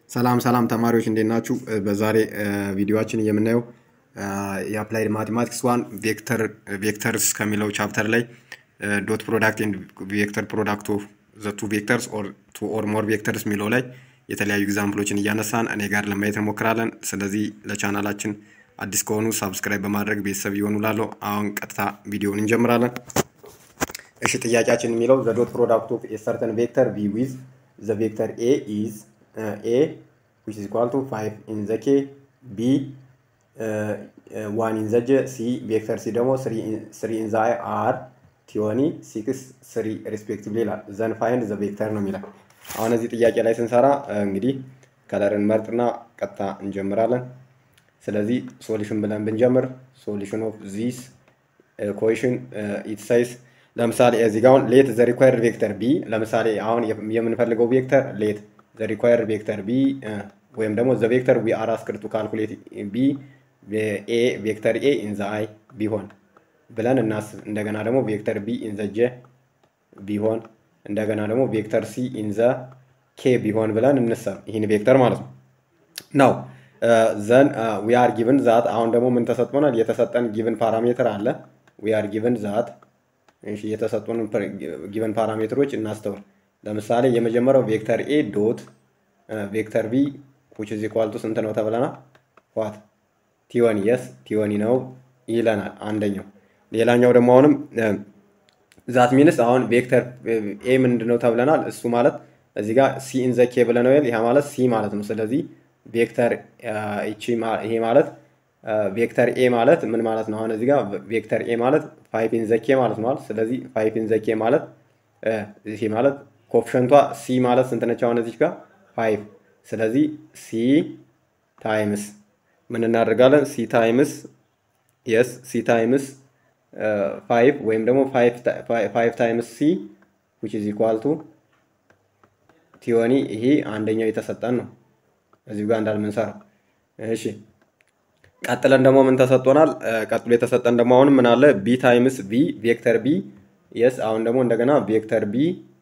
ሰላም ሰላም ተማሪዎች እንዴት ናችሁ? በዛሬ ቪዲዮችን የምናየው የአፕላይድ ማቴማቲክስ ዋን ቬክተር ቬክተርስ ከሚለው ቻፕተር ላይ ዶት ፕሮዳክት ኤንድ ቬክተር ፕሮዳክት ኦፍ ዘ ቱ ቬክተርስ ኦር ቱ ኦር ሞር ቬክተርስ የሚለው ላይ የተለያዩ ኤግዛምፕሎችን እያነሳን እኔ ጋር ለማየት እንሞክራለን። ስለዚህ ለቻናላችን አዲስ ከሆኑ ሳብስክራይብ በማድረግ ቤተሰብ ይሆኑ ላለው አሁን ቀጥታ ቪዲዮውን እንጀምራለን። እሺ ጥያቄያችን የሚለው ዘ ዶት ፕሮዳክት ኦፍ ኤ ሰርተን ቬክተር ቪ ዊዝ ዘ ቬክተር ኤ ኢዝ ኤ ዊች ኢዝ ኢኳል ቱ ፋይቭ ኢን ዘ ኬ ቢ ዋን ኢን ዘ ጀ ሲ ቬክተር ሲ ደግሞ ስሪ ኢን ዘ አይ አር ቲዮኒ ሲክስ ስሪ ሪስፔክቲቭሊ ይላል። ዘን ፋይንድ ዘ ቬክተር ነው የሚላል። አሁን እዚህ ጥያቄ ላይ ስንሰራ እንግዲህ ከለርን መርጥና ቀጥታ እንጀምራለን። ስለዚህ ሶሉሽን ብለን ብንጀምር ሶሉሽን ኦፍ ዚስ ኮሽን ኢት ሳይዝ ለምሳሌ እዚህ ጋር አሁን ሌት ዘ ሪኳየርድ ቬክተር ቢ ለምሳሌ አሁን የምንፈልገው ቬክተር ሌት ዘ ሪኳየርድ ቬክተር ቢ ወይም ደግሞ ዘ ቬክተር ዊ አር አስክድ ቱ ካልኩሌት ቢ ኤ ቬክተር ኤ ኢን ዘ አይ ቢሆን ብለን እናስብ። እንደገና ደግሞ ቬክተር ቢ ኢን ዘ ጀ ቢሆን እንደገና ደግሞ ቬክተር ሲ ኢን ዘ ኬ ቢሆን ብለን እንሰብ ይህን ቬክተር ማለት ነው ነው ዘን ዊ አር ጊቭን ዛት አሁን ደግሞ ምን ተሰጥቶናል? የተሰጠን ጊቭን ፓራሜትር አለ። ዊ አር ጊቭን ዛት የተሰጡን ጊቨን ፓራሜትሮች እናስተውል። ለምሳሌ የመጀመሪያው ቬክተር ኤ ዶት ቬክተር ቢ ዊች ኢዝ ኢኳል ቱ ስንት ነው ተብለናል? ዋት ቲወኒ የስ ቲወኒ ነው ይለናል አንደኛው። ሌላኛው ደግሞ አሁንም ዛት ሚንስ አሁን ቬክተር ኤ ምንድን ነው ተብለናል? እሱ ማለት እዚህ ጋር ሲ ኢን ዘ ኬ ብለነው ይሄ ማለት ሲ ማለት ነው። ስለዚህ ቬክተር ይሄ ማለት ቬክተር ኤ ማለት ምን ማለት ነው? አሁን እዚህ ጋር ቬክተር ኤ ማለት ፋይቭ ኢን ዘኬ ማለት ነው። ስለዚህ ፋይቭ ኢን ዘኬ ማለት ይሄ ማለት ኮፍሸንቷ ሲ ማለት ስንት ነች? አሁን እዚህ ጋር ፋይቭ። ስለዚህ ሲ ታይምስ ምን እናደርጋለን? ሲ ታይምስ የስ ሲ ታይምስ ፋይቭ ወይም ደግሞ ፋይቭ ታይምስ ሲ ዊች ኢዝ ኢኳል ቱ ቲዮኒ። ይሄ አንደኛው የተሰጠን ነው እዚሁ ጋር እንዳልምንሰራው እሺ ቀጥለን ደግሞ ምን ተሰጥቶናል? ቀጥሎ የተሰጠን ደግሞ አሁን ምን አለ? ቢ ታይምስ ቪ ቬክተር ቢ የስ አሁን ደግሞ እንደገና ቬክተር ቢ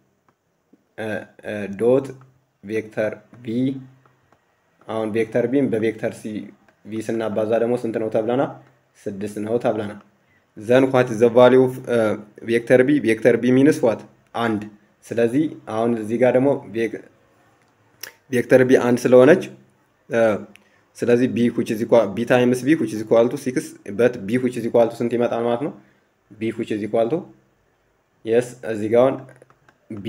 ዶት ቬክተር ቢ አሁን ቬክተር ቢን በቬክተር ሲ ቪ ስናባዛ ደግሞ ስንት ነው ተብለና? ስድስት ነው ተብለና። ዘን ኳት ዘ ቫሊዩ ኦፍ ቬክተር ቢ ቬክተር ቢ ሚንስ ዋት አንድ። ስለዚህ አሁን እዚህ ጋር ደግሞ ቬክተር ቢ አንድ ስለሆነች ስለዚህ ቢ which is equal ቢ ታይምስ ቢ which is equal to 6 በት ቢ which is equal to ስንት ይመጣል ማለት ነው? ቢ which is equal to yes እዚህ ጋር አሁን ቢ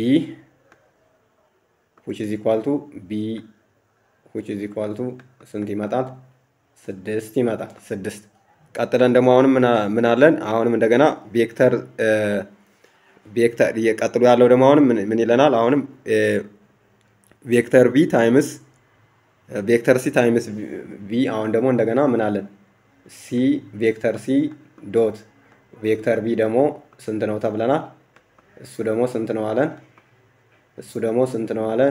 which is equal to ቢ which is equal to ስንት ይመጣል? ስድስት ይመጣል። ስድስት ቀጥለን ደግሞ አሁንም ምን አለን? አሁንም እንደገና ቬክተር ቬክተር ቀጥሎ ያለው ደግሞ አሁንም ምን ይለናል? አሁንም ቬክተር ቪ ታይምስ ቬክተር ሲ ታይምስ ቪ አሁን ደግሞ እንደገና ምን አለን? ሲ ቬክተር ሲ ዶት ቬክተር ቪ ደግሞ ስንት ነው ተብለናል? እሱ ደግሞ ስንት ነው አለን? እሱ ደግሞ ስንት ነው አለን?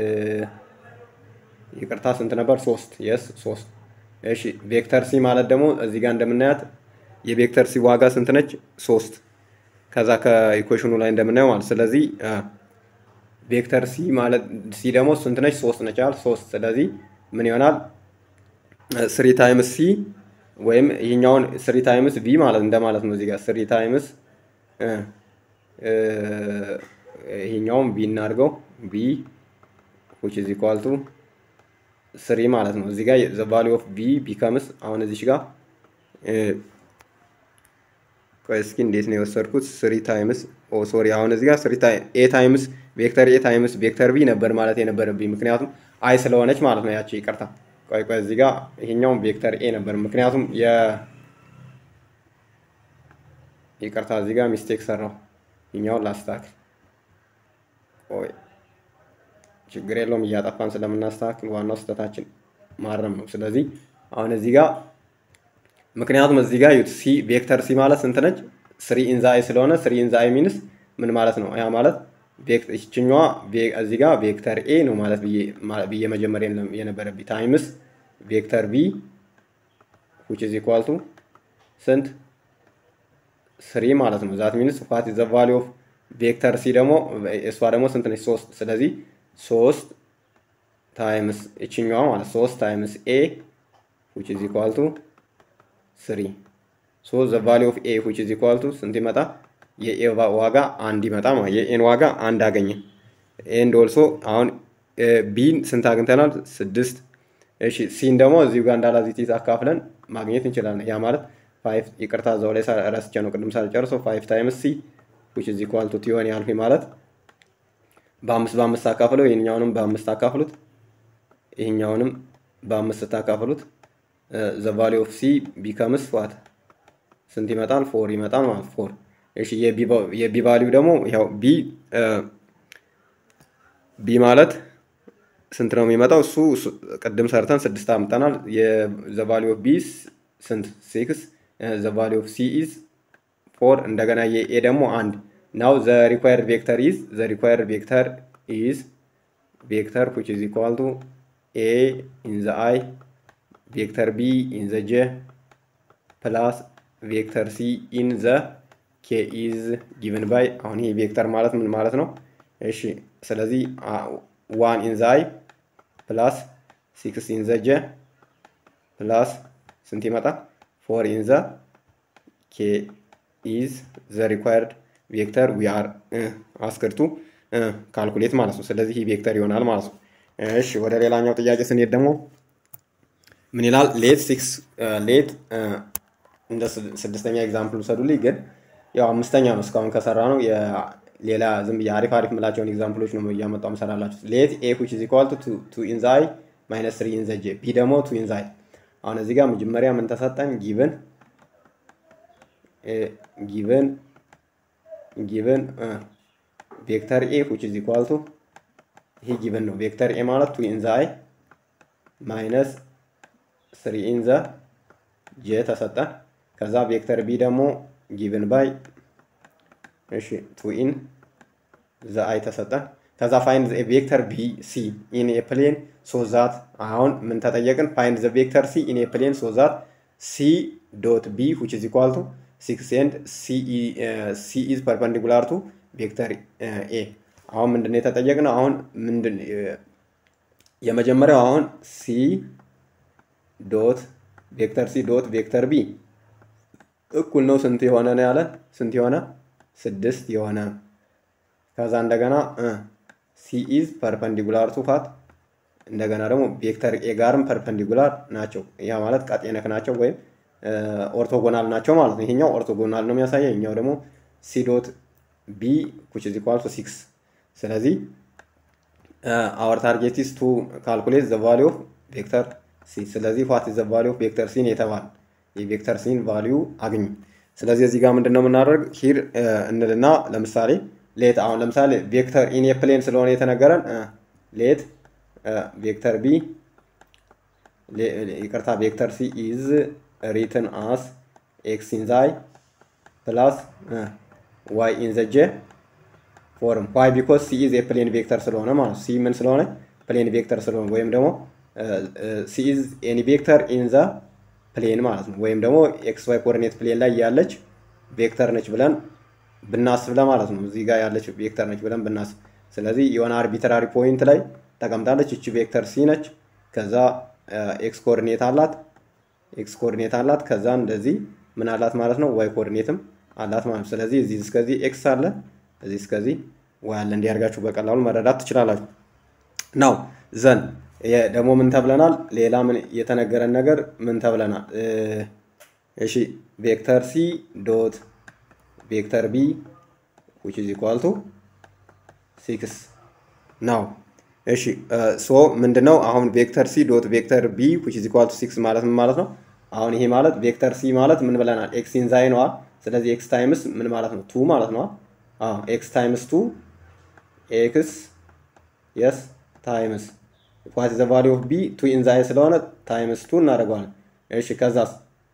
ይቅርታ ስንት ነበር? ሶስት የስ ሶስት። እሺ ቬክተር ሲ ማለት ደግሞ እዚህ ጋር እንደምናያት የቬክተር ሲ ዋጋ ስንት ነች? ሶስት። ከዛ ከኢኩዌሽኑ ላይ እንደምናየው ማለት ስለዚህ ቬክተር ሲ ማለት ሲ ደግሞ ስንት ነች? ሶስት ነች አይደል? ሶስት። ስለዚህ ምን ይሆናል? ስሪ ታይምስ ሲ ወይም ይህኛውን ስሪ ታይምስ ቪ ማለት እንደማለት ነው። እዚህ ጋር ስሪ ታይምስ ይህኛውን ቪ እናድርገው ቪ ዊች ኢዝ ኢኳል ቱ ስሪ ማለት ነው። እዚህ ጋር ዘ ቫሊዩ ኦፍ ቪ ቢከምስ አሁን እዚች ጋር ቆይ እስኪ እንዴት ነው የወሰድኩት? ስሪ ታይምስ ኦ ሶሪ፣ አሁን እዚህ ጋር ስሪ ኤ ታይምስ ቬክተር ኤ ታይምስ ቬክተር ቢ ነበር ማለት የነበረብኝ ምክንያቱም አይ ስለሆነች ማለት ነው። ያቺ ይቅርታ፣ ቆይ ቆይ፣ እዚህ ጋር ይሄኛውን ቬክተር ኤ ነበር ምክንያቱም የ ይቅርታ፣ እዚህ ጋር ሚስቴክ ሰራው። ይኛውን ላስተካክል። ቆይ ችግር የለውም እያጠፋን ስለምናስተካክል ዋናው ስህተታችን ማረም ነው። ስለዚህ አሁን እዚህ ጋር ምክንያቱም እዚህ ጋር ዩት ሲ ቬክተር ሲ ማለት ስንት ነች? ስሪ ኢንዛ አይ ስለሆነ ስሪ ኢንዛ አይ ሚንስ ምን ማለት ነው? ያ ማለት ይችኛዋ እዚህ ጋር ቬክተር ኤ ነው ማለት ብዬ መጀመሪያ የነበረብኝ ታይምስ ቬክተር ቢ which is equal to ስንት ስሪ ማለት ነው። ዛት ሚንስ ዋት ኢዝ ዘ ቫሊዩ ኦፍ ቬክተር ሲ ደግሞ እሷ ደግሞ ስንት ነች? ሶስት። ስለዚህ ሶስት ታይምስ እችኛዋ ማለት ሶስት ታይምስ ኤ ዊች ኢዝ ኢኳል ቱ ስሪ ሶ ዘ ቫሊ ኦፍ ኤ ዊች ኢዝ ኢኳል ቱ ስንት ይመጣ? የኤ ዋጋ አንድ ይመጣ ማለት የኤን ዋጋ አንድ አገኘ። ኤንድ ኦልሶ አሁን ቢን ስንት አግኝተናል? ስድስት። እሺ ሲን ደግሞ እዚሁ ጋር እንዳላዚቲስ አካፍለን ማግኘት እንችላለን። ያ ማለት ፋይቭ ይቅርታ፣ እዛው ላይ ረስቼ ነው ቅድም ሳልጨርሰው ፋይቭ ታይምስ ሲ ዊች ኢዝ ኢኳል ቱ ቲዮን ያልኩኝ ማለት በአምስት በአምስት አካፍለው ይህኛውንም በአምስት አካፍሉት ይህኛውንም በአምስት ስታካፍሉት ዘ ቫሊ ኦፍ ሲ ቢከምስ ዋት ስንት ይመጣል? ፎር ይመጣል ማለት ፎር። እሺ የቢ ቫሊው ደግሞ ያው ቢ ቢ ማለት ስንት ነው የሚመጣው? እሱ ቅድም ሰርተን ስድስት አምጠናል። ዘ ቫሊ ኦፍ ቢ ስንት ሲክስ። ዘ ቫሊ ኦፍ ሲ ኢዝ ፎር። እንደገና የኤ ደግሞ አንድ ናው ዘ ሪኳየርድ ቬክተር ኢዝ ዘ ሪኳየርድ ቬክተር ኢዝ ቬክተር ዊች ኢዝ ኢኳል ቱ ኤ ኢን ዘ አይ ቬክተር ቢ ኢን ዘ ጄ ፕላስ ቬክተር ሲ ኢን ዘ ኬ ኢዝ ጊቭን ባይ አሁን ይሄ ቬክተር ማለት ምን ማለት ነው? እሺ ስለዚህ ዋን ኢን ዘ አይ ፕላስ ሲክስ ኢን ዘ ጄ ፕላስ ስንት ይመጣል? ፎር ኢን ዘ ኬ ኢዝ ዘ ሪኳየርድ ቬክተር ዊ አር አስክርቱ ካልኩሌት ማለት ነው። ስለዚህ ይህ ቬክተር ይሆናል ማለት ነው። እሺ ወደ ሌላኛው ጥያቄ ስንሄድ ደግሞ ምን ይላል? ሌት ሲክስ ሌት እንደ ስድስተኛ ኤግዛምፕል ውሰዱልኝ። ግን ያው አምስተኛ ነው እስካሁን ከሰራ ነው። ሌላ ዝም ብዬ አሪፍ አሪፍ ምላቸውን ኤግዛምፕሎች ነው እያመጣው ምሰራላችሁ። ሌት ኤ ዊች ኢዝ ኢኳል ቱ ቱ ኢን ዘ አይ ማይነስ ትሪ ኢን ዘ ጄ ቢ ደግሞ ቱ ኢን ዘ አይ። አሁን እዚህ ጋር መጀመሪያ ምን ተሰጠን? ጊቭን ጊቭን ጊቭን ቬክተር ኤ ዊች ኢዝ ኢኳል ቱ ይሄ ጊቭን ነው። ቬክተር ኤ ማለት ቱ ኢን ዘ አይ ማይነስ ስሪ ኢን ዘ ጄ ተሰጠን። ከዛ ቬክተር ቢ ደግሞ ጊቭን ባይ እሺ ቱ ኢን ዘ አይ ተሰጠን። ከዛ ፋይንድ ቬክተር ቢ ሲ ኢን ኤ ፕሌን ሶ ዛት አሁን ምን ተጠየቅን? ፋይንድ ዘ ቬክተር ሲ ኢን ኤ ፕሌን ሶ ዛት ሲ ዶት ቢ ዊች ኢዝ ኢኳል ቱ ሲክስ ኤንድ ሲ ኢዝ ፐርፐንዲኩላር ቱ ቬክተር ኤ። አሁን ምንድን ነው የተጠየቅነው? አሁን ምንድን የመጀመሪያው አሁን ሲ ዶት ቬክተር ሲ ዶት ቬክተር ቢ እኩል ነው ስንት የሆነ ነው ያለን? ስንት የሆነ ስድስት የሆነ ከዛ እንደገና ሲ ኢዝ ፐርፐንዲኩላር ቱ ፋት እንደገና ደግሞ ቬክተር ኤ ጋርም ፐርፐንዲኩላር ናቸው። ያ ማለት ቀጤነክ ናቸው ወይም ኦርቶጎናል ናቸው ማለት ነው። ይሄኛው ኦርቶጎናል ነው የሚያሳየው፣ ይሄኛው ደግሞ ሲ ዶት ቢ ዊች ኢዝ ኢኳል ቱ ሲክስ። ስለዚህ አወር ታርጌት ኢዝ ቱ ካልኩሌት ዘ ቫሊዩ ኦፍ ቬክተር ሲ። ስለዚህ ዋት ኢዝ ዘ ቫሊዩ ኦፍ ቬክተር ሲን የተባለ የቬክተር ሲን ቫሊዩ አግኙ። ስለዚህ እዚህ ጋር ምንድን ነው የምናደርግ ሂር እንልና ለምሳሌ ሌት አሁን ለምሳሌ ቬክተር ኢን ፕሌን ስለሆነ የተነገረን ሌት ቬክተር ቢ ይቅርታ ቬክተር ሲ ኢዝ ሪትን አስ ኤክስ ኢን ዛይ ፕላስ ዋይ ኢን ዘ ጄ ፎርም ዋይ ቢኮዝ ሲ ኢዝ የፕሌን ቬክተር ስለሆነ ማለት ሲ ምን ስለሆነ ፕሌን ቬክተር ስለሆነ ወይም ደግሞ ሲ ኢዝ ኤኒ ቬክተር ኢን ዘ ፕሌን ማለት ነው። ወይም ደግሞ ኤክስ ዋይ ኮኦርዲኔት ፕሌን ላይ ያለች ቬክተር ነች ብለን ብናስብ ለማለት ነው። እዚህ ጋር ያለች ቬክተር ነች ብለን ብናስብ፣ ስለዚህ የሆነ አርቢትራሪ ፖይንት ላይ ተቀምጣለች። እቺ ቬክተር ሲ ነች። ከዛ ኤክስ ኮኦርዲኔት አላት፣ ኤክስ ኮኦርዲኔት አላት። ከዛ እንደዚህ ምን አላት ማለት ነው፣ ዋይ ኮኦርዲኔትም አላት ማለት ነው። ስለዚህ እዚህ እስከዚህ ኤክስ አለ፣ እዚህ እስከዚህ ዋይ አለ። እንዲያርጋችሁ በቀላሉ መረዳት ትችላላችሁ። ናው ዘን ደግሞ ምን ተብለናል? ሌላ ምን የተነገረን ነገር ምን ተብለናል? እሺ ቬክተር ሲ ዶት ቬክተር ቢ ዊች ኢዝ ኢኳል ቱ ሲክስ ናው። እሺ ሶ ምንድነው አሁን ቬክተር ሲ ዶት ቬክተር ቢ ዊች ኢዝ ኢኳል ቱ ሲክስ ማለት ምን ማለት ነው? አሁን ይሄ ማለት ቬክተር ሲ ማለት ምን ብለናል? ኤክስ ኢን ዛይ ነዋ። ስለዚህ ኤክስ ታይምስ ምን ማለት ነው? ቱ ማለት ነው። አዎ ኤክስ ታይምስ ቱ ኤክስ የስ ታይምስ ዋት ዘ ቫሊዩ ኦፍ ቢ ቱ ኢን ዛይ ስለሆነ ታይምስ ቱ እናደርገዋለን። እሺ ከዛስ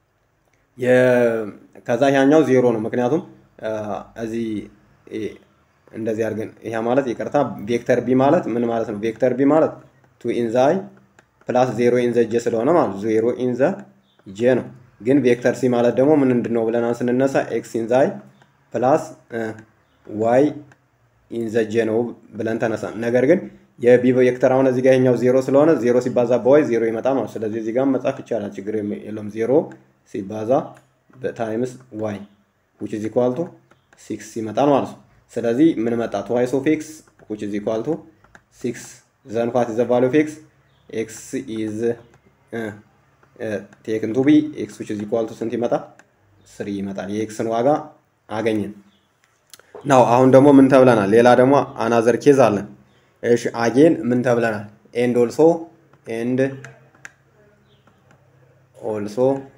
ከዛ ያኛው ዜሮ ነው። ምክንያቱም እዚህ እንደዚህ አድርገን ይሄ ማለት ይቅርታ፣ ቬክተር ቢ ማለት ምን ማለት ነው? ቬክተር ቢ ማለት ቱ ኢን ዛይ ፕላስ ዜሮ ኢን ዘ ጄ ስለሆነ ማለት ዜሮ ኢን ዘ ጄ ነው። ግን ቬክተር ሲ ማለት ደግሞ ምን ምንድን ነው ብለናል ስንነሳ ኤክስ ኢን ዛይ ፕላስ ዋይ ኢን ዘ ጄ ነው ብለን ተነሳ። ነገር ግን የቢ ቬክተር አሁን እዚህ ጋር ይሄኛው ዜሮ ስለሆነ ዜሮ ሲባዛ በዋይ ዜሮ ይመጣል ማለት ስለዚህ እዚህ ጋር መጻፍ ይቻላል ችግር የለም ዜሮ ሲባዛ በታይምስ ዋይ ዊች ኢዝ ኢኳል ቱ ሲክስ ይመጣል ማለት ነው ስለዚህ ምን መጣ ትዋይስ ኦፍ ኤክስ ዊች ኢዝ ኢኳል ቱ ሲክስ ዘን ዋት ኢዝ ዘ ቫልዩ ኦፍ ኤክስ ኤክስ ኢዝ ቴክን ቱ ቢ ኤክስ ዊች ኢዝ ኢኳል ቱ ስንት ይመጣል ስሪ ይመጣል የኤክስን ዋጋ አገኘን ናው አሁን ደግሞ ምን ተብለናል ሌላ ደግሞ አናዘር ኬዝ አለን እሺ አጌን ምን ተብለናል ኤንድ ኦልሶ ኤንድ ኦልሶ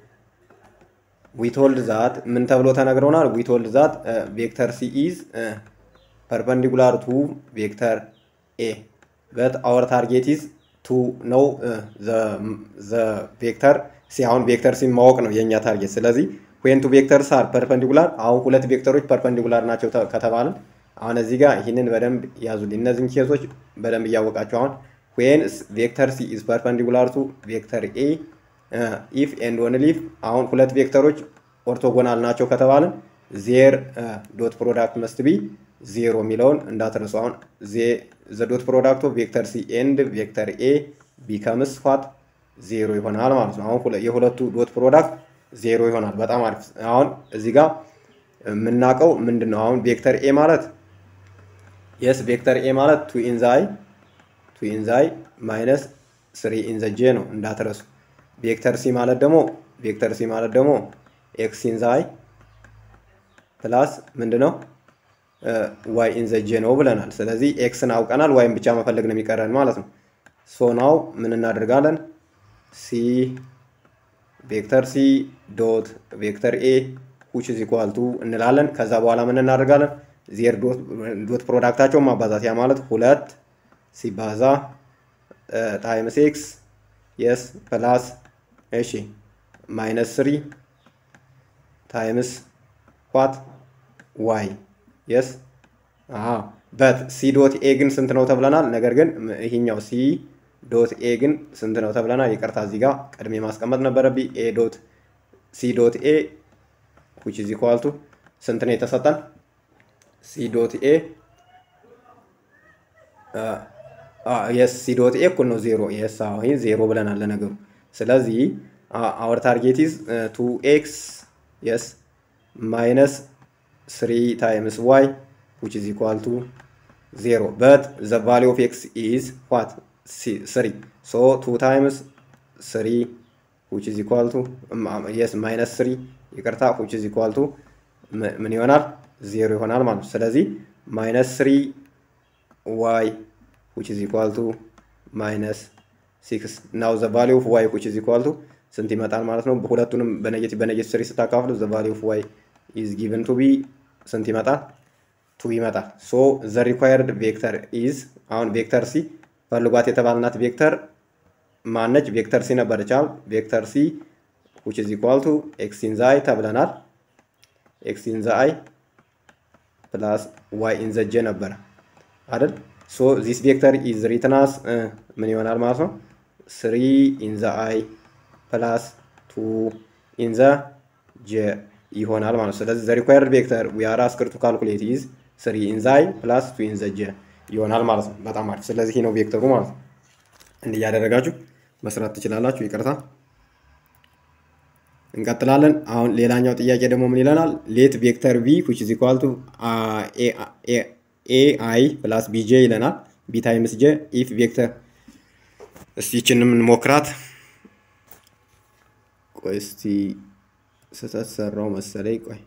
ዊቶልድ ዛት ምን ተብሎ ተነግረውናል ዊቶልድ ዛት ቬክተር ሲ ኢዝ ፐርፐንዲኩላር ቱ ቬክተር ኤ በት አወር ታርጌት ኢዝ ቱ ነው ዘ ቬክተር ሲ አሁን ቬክተር ሲ ማወቅ ነው የእኛ ታርጌት ስለዚህ ዌን ቱ ቬክተርስ አር ፐርፐንዲኩላር አሁን ሁለት ቬክተሮች ፐርፐንዲኩላር ናቸው ከተባልን አሁን እዚህ ጋር ይህንን በደንብ ያዙልኝ እነዚህን ኬዞች በደንብ እያወቃቸው አሁን ዌን ቬክተር ሲ ኢዝ ፐርፐንዲኩላር ቱ ቬክተር ኤ ኢፍ ኤንድ ኦንሊ ኢፍ አሁን ሁለት ቬክተሮች ኦርቶጎናል ናቸው ከተባልን ዜር ዶት ፕሮዳክት መስት ቢ ዜሮ የሚለውን እንዳትረሱ አሁን ዘ ዶት ፕሮዳክት ኦፍ ቬክተር ሲ ኤንድ ቬክተር ኤ ቢከምስ ፋት ዜሮ ይሆናል ማለት ነው አሁን የሁለቱ ዶት ፕሮዳክት ዜሮ ይሆናል በጣም አሪፍ አሁን እዚህ ጋር የምናውቀው ምንድን ነው አሁን ቬክተር ኤ ማለት የስ ቬክተር ኤ ማለት ቱ ኢንዛይ ቱ ኢንዛይ ማይነስ ስሪ ኢንዘ ጄ ነው እንዳትረሱ ቬክተር ሲ ማለት ደግሞ ቬክተር ሲ ማለት ደግሞ ኤክስ ኢንዛይ ፕላስ ምንድን ነው ዋይ ኢንዘ ጄ ነው ብለናል ስለዚህ ኤክስን አውቀናል ዋይን ብቻ መፈለግ ነው የሚቀረን ማለት ነው ሶ ናው ምን እናደርጋለን ሲ ቬክተር ሲ ዶት ቬክተር ኤ ሁች ኢዝ ኢኳል ቱ እንላለን ከዛ በኋላ ምን እናደርጋለን ዜር ዶት ፕሮዳክታቸውን ማባዛት ያ ማለት ሁለት ሲባዛ ታይምስ ኤክስ የስ ፕላስ እሺ ማይነስ ስሪ ታይምስ ዋት ዋይ የስ በት ሲ ዶት ኤ ግን ስንት ነው ተብለናል ነገር ግን ይሄኛው ሲ ዶት ኤ ግን ስንት ነው ተብለናል ይቅርታ እዚህ ጋር ቀድሜ ማስቀመጥ ነበረብኝ ኤ ዶት ሲ ዶት ኤ ዊች ኢዝ ኢኳል ቱ ስንት ነው የተሰጠን ሲ ዶት ኤ የስ ሲ ዶት ኤ እኩል ነው ዜሮ የስ ይህ ዜሮ ብለናል ለነገሩ ስለዚህ አወር ታርጌት ኢዝ ቱ ኤክስ የስ ማይነስ ስሪ ታይምስ ዋይ ዊች ኢዝ ኢኳል ቱ ዜሮ በት ዘ ቫሊ ኦፍ ኤክስ ኢዝ ዋት ስሪ ሶ ቱ ታይምስ ስሪ ዊች ኢዝ ኢኳል ቱ የስ ማይነስ ስሪ ይቅርታ ዊች ኢዝ ኢኳል ቱ ምን ይሆናል ዜሮ ይሆናል ማለት ነው ስለዚህ ማይነስ ስሪ ዋይ ዊች ኢዝ ኢኳል ቱ ማይነስ ሲክስ ናው ዘ ቫሊ ኦፍ ዋይ ዊች ኢዝ ኢኳል ቱ ስንት ይመጣል ማለት ነው ሁለቱንም በኔጌቲቭ በኔጌቲቭ ስሪ ስታካፍሉ ዘ ቫሊ ኦፍ ዋይ ኢዝ ጊቨን ቱ ቢ ስንት ይመጣል ቱ ይመጣል ሶ ዘ ሪኳየርድ ቬክተር ኢዝ አሁን ቬክተር ሲ ፈልጓት የተባልናት ቬክተር ማነች ቬክተር ሲ ነበረች አሁን ቬክተር ሲ ዊች ኢዝ ኢኳል ቱ ኤክስ ኢን ዘ አይ ተብለናል ኤክስ ኢን ዘ አይ ፕላስ ዋይ ኢን ዘ ጄ ነበረ አይደል ሶ ዚስ ቬክተር ኢዝ ሪትናስ ምን ይሆናል ማለት ነው ስሪ ኢን ዘ አይ ፕላስ ቱ ኢን ዘ ጄ ይሆናል ማለት ነው ስለዚህ ዘ ሪኳየርድ ቬክተር ዊ አር አስክድ ቱ ካልኩሌት ኢዝ ስሪ ኢን ዘ አይ ፕላስ ቱ ኢን ዘ ጄ ይሆናል ማለት ነው በጣም አሪፍ ስለዚህ ነው ቬክተሩ ማለት ነው እንዲህ እያደረጋችሁ መስራት ትችላላችሁ ይቅርታ እንቀጥላለን አሁን ሌላኛው ጥያቄ ደግሞ ምን ይለናል ሌት ቬክተር ቪ ዊች ኢዝ ኢኳል ቱ ኤ አይ ፕላስ ቢጄ ይለናል ቢ ታይምስ ጄ ኢፍ ቬክተር እስቲ ይችንም እንሞክራት ቆይ እስቲ ስህተት ሰራው መሰለኝ ቆይ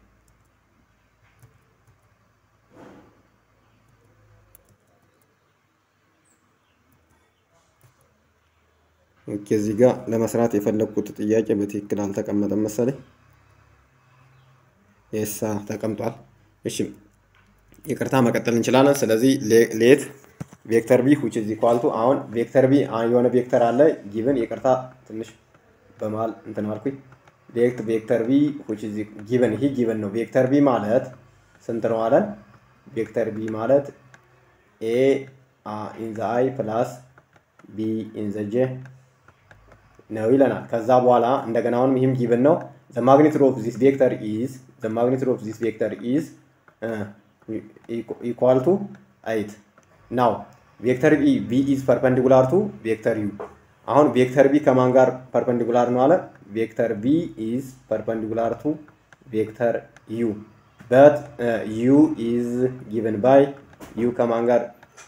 ኦኬ እዚህ ጋር ለመስራት የፈለግኩት ጥያቄ በትክክል አልተቀመጠም መሰለኝ የሳ ተቀምጧል እሺ ይቅርታ መቀጠል እንችላለን ስለዚህ ሌት ቬክተር ቢ ዊች ኢዝ ኢኳል ቱ አሁን ቬክተር ቢ የሆነ ቬክተር አለ ጊቭን ይቅርታ ትንሽ በመሀል እንትን አልኩኝ ሌት ቬክተር ቢ ዊች ኢዝ ጊቭን ይህ ጊቭን ነው ቬክተር ቢ ማለት ስንት ነው አለን ቬክተር ቢ ማለት ኤ ኢን ዘ አይ ፕላስ ቢ ኢን ዘ ጄ ነው ይለናል ከዛ በኋላ እንደገና አሁንም ይህም ጊቭን ነው ዘ ማግኒቱድ ኦፍ ዚስ ቬክተር ኢዝ ዘ ማግኒቱድ ኦፍ ዚስ ቬክተር ኢዝ ኢኳል ቱ አይት ናው ቬክተር ቢ ቢ ኢዝ ፐርፐንዲኩላር ቱ ቬክተር ዩ አሁን ቬክተር ቢ ከማን ጋር ፐርፐንዲኩላር ነው አለ ቬክተር ቢ ኢዝ ፐርፐንዲኩላር ቱ ቬክተር ዩ በት ዩ ኢዝ ጊቨን ባይ ዩ ከማን ጋር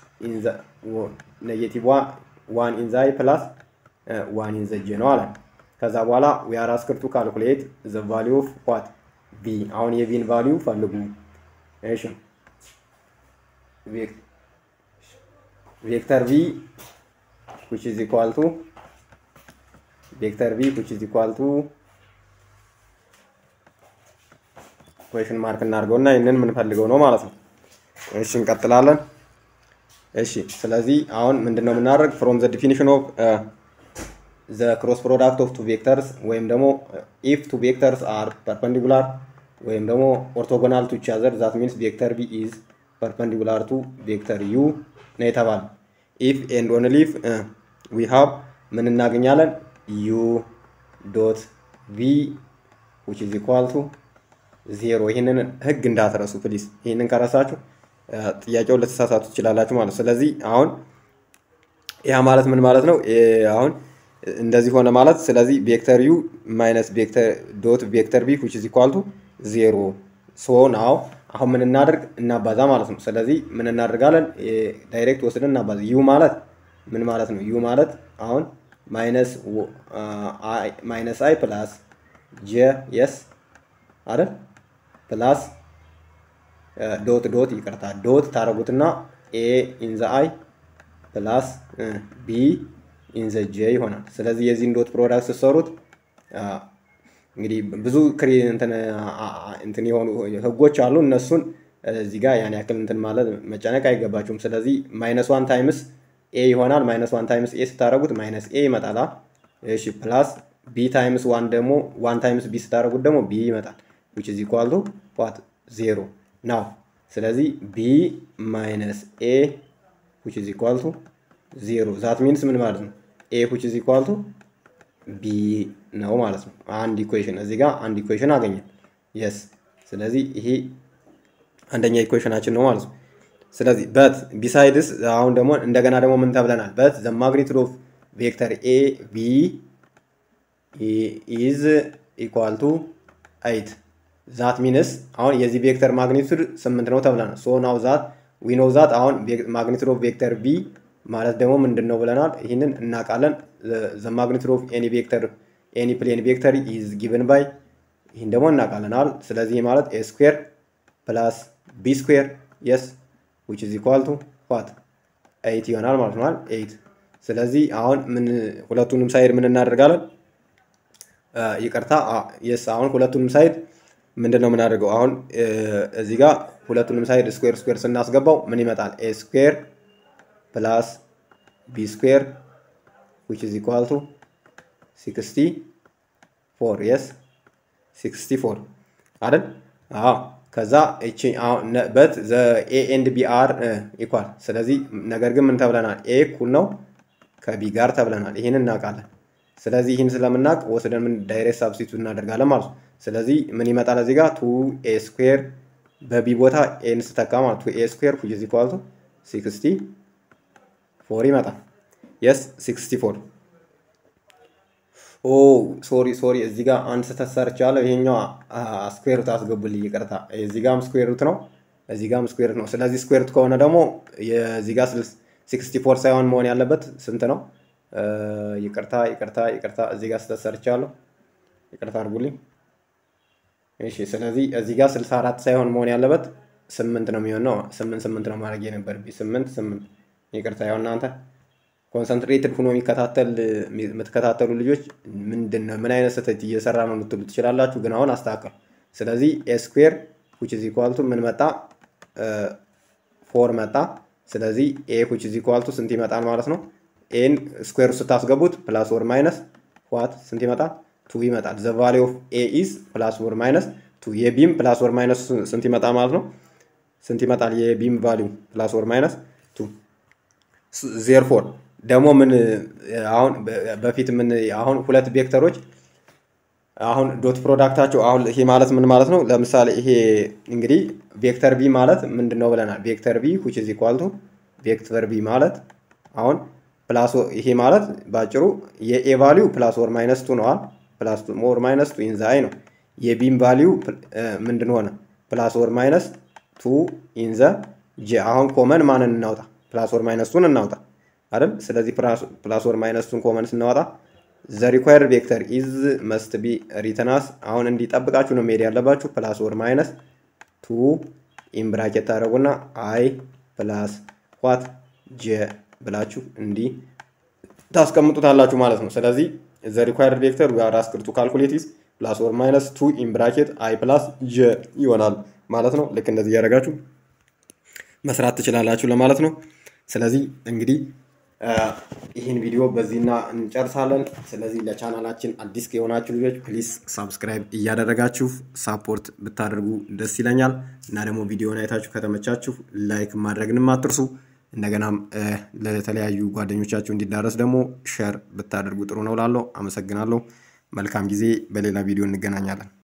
ኔጌቲቭ ዋን ኢን ዛይ ፕላስ ዋን ኢን ዘ ጄ ነው አለ ከዛ በኋላ ዊ አር አስክድ ቱ ካልኩሌት ዘ ቫሊዩ ኦፍ ዋት ቢ አሁን የቢን ቫሊዩ ፈልጉ እሺ ቬክተር ቪ which is equal to ቬክተር ቪ which is equal to ኩዌሽን ማርክ እናድርገውና ይህንን የምንፈልገው ነው ማለት ነው። እሺ እንቀጥላለን። እሺ ስለዚህ አሁን ምንድን ነው የምናደርግ ፍሮም ዘ ዲፊኒሽን ኦፍ ዘ ክሮስ ፕሮዳክት ኦፍ ቱ ቬክተርስ ወይም ደግሞ ኢፍ ቱ ቬክተርስ አር ፐርፐንዲኩላር ወይም ደግሞ ኦርቶጎናል ቱ ቻዘር ዛት ሚንስ ቬክተር ቪ ኢዝ ፐርፐንዲኩላር ቱ ቬክተር ዩ ነው የተባለ ኢፍ ኤንድ ኦንሊ ኢፍ ዊ ሃቭ ምን እናገኛለን ዩ ዶት ቪ ዊች ኢዝ ኢኳል ቱ ዜሮ ይህንን ህግ እንዳትረሱ ፕሊዝ ይህንን ከረሳችሁ ጥያቄውን ልትሳሳቱ ትችላላችሁ ማለት ስለዚህ አሁን ያ ማለት ምን ማለት ነው አሁን እንደዚህ ሆነ ማለት ስለዚህ ቬክተር ዩ ማይነስ ዶት ቬክተር ቢ ዊች ኢዝ ኢኳል ቱ ዜሮ ሶ ናው አሁን ምን እናደርግ እናባዛ ማለት ነው ስለዚህ ምን እናደርጋለን ዳይሬክት ወስደን እናባዛ ዩ ማለት ምን ማለት ነው ዩ ማለት አሁን ማይነስ አይ ፕላስ ጄ የስ አይደል ፕላስ ዶት ዶት ይቅርታ ዶት ታደረጉትና ኤ ኢንዘ አይ ፕላስ ቢ ኢንዘ ጄ ይሆናል። ስለዚህ የዚህን ዶት ፕሮዳክት ስትሰሩት እንግዲህ ብዙ ክሪ እንትን የሆኑ ህጎች አሉ። እነሱን እዚህ ጋር ያን ያክል እንትን ማለት መጨነቅ አይገባችሁም። ስለዚህ ማይነስ ዋን ታይምስ ኤ ይሆናል። ማይነስ ዋን ታይምስ ኤ ስታደረጉት ማይነስ ኤ ይመጣል። እሺ ፕላስ ቢ ታይምስ ዋን ደግሞ ዋን ታይምስ ቢ ስታደረጉት ደግሞ ቢ ይመጣል። ዊች ኢዝ ኢኳል ቱ ዋት ዜሮ ናው። ስለዚህ ቢ ማይነስ ኤ ዊች ኢዝ ኢኳል ቱ ዜሮ ዛት ሚንስ ምን ማለት ነው? ኤ ዊች ኢዝ ኢኳል ቱ ቢ ነው ማለት ነው። አንድ ኢኩዌሽን እዚህ ጋር አንድ ኢኩዌሽን አገኘን። የስ ስለዚህ ይሄ አንደኛ ኢኩዌሽናችን ነው ማለት ነው። ስለዚህ በት ቢሳይድስ አሁን ደግሞ እንደገና ደግሞ ምን ተብለናል? በት ዘ ማግኒቱድ ኦፍ ቬክተር ኤ ቢ ኢዝ ኢኳል ቱ አይት ዛት ሚንስ አሁን የዚህ ቬክተር ማግኒቱድ ስምንት ነው ተብለናል። ሶ ናው ዛት ዊ ኖው ዛት አሁን ማግኒቱድ ኦፍ ቬክተር ቢ ማለት ደግሞ ምንድን ነው ብለናል። ይህንን እናውቃለን። ዘ ማግኒቱድ ኦፍ ኤኒ ቬክተር ኤኒ ፕሌን ቬክተር ኢዝ ጊቨን ባይ ይህን ደግሞ እናውቃለናል። ስለዚህ ማለት ኤ ስኩዌር ፕላስ ቢ ስኩዌር የስ ዊች ኢዝ ኢኳል ቱ ዋት ኤይት ይሆናል ማለት ነው። ኤይት ስለዚህ አሁን ምን ሁለቱንም ሳይድ ምን እናደርጋለን? ይቅርታ የስ አሁን ሁለቱንም ሳይድ ምንድን ነው የምናደርገው? አሁን እዚህ ጋር ሁለቱንም ሳይድ ስኩዌር ስኩዌር ስናስገባው ምን ይመጣል? ኤ ስኩዌር ፕላስ ቢ ስኩዌር ዊች ኢዝ ኢኳል ቱ ሲክስቲ ፎር የስ ሲክስቲ ፎር አይደል? አዎ ከዛ እቺ በት ኤ ኤንድ ቢ አር ኢኳል። ስለዚህ ነገር ግን ምን ተብለናል? ኤ እኩል ነው ከቢ ጋር ተብለናል። ይህን እናውቃለን። ስለዚህ ይህን ስለምናውቅ ወስደን ምን ዳይሬክት ሳብስቲቱት እናደርጋለን ማለት ነው። ስለዚህ ምን ይመጣል እዚህ ጋር ቱ ኤ ስኩዌር በቢ ቦታ ኤን ስተካ ማለት ቱ ኤ ስኩዌር ዊች ኢዝ ኢኳል ቱ ሲክስቲ ፎር ይመጣል። የስ ሲክስቲ ፎር ኦ ሶሪ ሶሪ እዚህ ጋር አንድ ስህተት ሰርቻለሁ። ይሄኛው ስኩዌር ሩት አስገቡልኝ፣ ይቅርታ። እዚህ ጋርም ስኩዌር ሩት ነው፣ እዚህ ጋርም ስኩዌር ሩት ነው። ስለዚህ ስኩዌር ሩት ከሆነ ደግሞ የዚህ ጋር ሲክስቲ ፎር ሳይሆን መሆን ያለበት ስንት ነው? ይቅርታ ይቅርታ ይቅርታ፣ እዚህ ጋር ስህተት ሰርቻለሁ፣ ይቅርታ አድርጉልኝ። እሺ፣ ስለዚህ እዚህ ጋር ስልሳ አራት ሳይሆን መሆን ያለበት ስምንት ነው የሚሆነው። ስምንት ስምንት ነው ማድረግ የነበረብኝ ስምንት ስምንት። ይቅርታ ያው እናንተ ኮንሰንትሬትድ ሆኖ የሚከታተል የምትከታተሉ ልጆች ምንድን ነው ምን አይነት ስህተት እየሰራ ነው ልትሉ ትችላላችሁ። ግን አሁን አስተካከል። ስለዚህ ኤ ስኩዌር ዊች ኢዝ ኢኳል ቱ ምን መጣ? ፎር መጣ። ስለዚህ ኤ ዊች ኢዝ ኢኳል ቱ ስንት ይመጣል ማለት ነው? ኤን ስኩዌር ስታስገቡት ፕላስ ወር ማይነስ ዋት ስንት ይመጣል? ቱ ይመጣል። ዘ ቫሊ ኦፍ ኤ ኢዝ ፕላስ ወር ማይነስ ቱ። የቢም ፕላስ ወር ማይነስ ስንት ይመጣል ማለት ነው? ስንት ይመጣል? የቢም ቫሊዩ ፕላስ ወር ማይነስ ቱ ዜርፎር ደግሞ ምን አሁን በፊት ምን አሁን ሁለት ቬክተሮች አሁን ዶት ፕሮዳክታቸው አሁን ይሄ ማለት ምን ማለት ነው? ለምሳሌ ይሄ እንግዲህ ቬክተር ቢ ማለት ምንድን ነው ብለናል? ቬክተር ቢ ዊች ኢዝ ኢኳል ቱ ቬክተር ቢ ማለት አሁን ፕላስ ይሄ ማለት በአጭሩ የኤ ቫሊዩ ፕላስ ወር ማይነስ ቱ ነዋል። ፕላስ ኦር ማይነስ ቱ ኢንዘ አይ ነው። የቢም ቫሊዩ ምንድን ሆነ? ፕላስ ወር ማይነስ ቱ ኢንዘ ጄ። አሁን ኮመን ማንን እናውጣ? ፕላስ ወር ማይነስ ቱን እናውጣ አይደል? ስለዚህ ፕላስ ወር ማይነስ ቱን ኮመን ስናወጣ ዘ ሪኳየርድ ቬክተር ኢዝ መስት ቢ ሪተናስ አሁን እንዲጠብቃችሁ ነው መሄድ ያለባችሁ። ፕላስ ወር ማይነስ ቱ ኢን ብራኬት ታደረጉና አይ ፕላስ ዋት ጄ ብላችሁ እንዲህ ታስቀምጡታላችሁ ማለት ነው። ስለዚህ ዘ ሪኳየርድ ቬክተር ዊ አር አስክድ ቱ ካልኩሌት ኢዝ ፕላስ ወር ማይነስ ቱ ኢን ብራኬት አይ ፕላስ ጄ ይሆናል ማለት ነው። ልክ እንደዚህ እያደረጋችሁ መስራት ትችላላችሁ ለማለት ነው። ስለዚህ እንግዲህ ይህን ቪዲዮ በዚህና እንጨርሳለን። ስለዚህ ለቻናላችን አዲስ የሆናችሁ ልጆች ፕሊስ ሳብስክራይብ እያደረጋችሁ ሳፖርት ብታደርጉ ደስ ይለኛል እና ደግሞ ቪዲዮን አይታችሁ ከተመቻችሁ ላይክ ማድረግንም አትርሱ። እንደገናም ለተለያዩ ጓደኞቻችሁ እንዲዳረስ ደግሞ ሸር ብታደርጉ ጥሩ ነው ላለው አመሰግናለሁ። መልካም ጊዜ። በሌላ ቪዲዮ እንገናኛለን።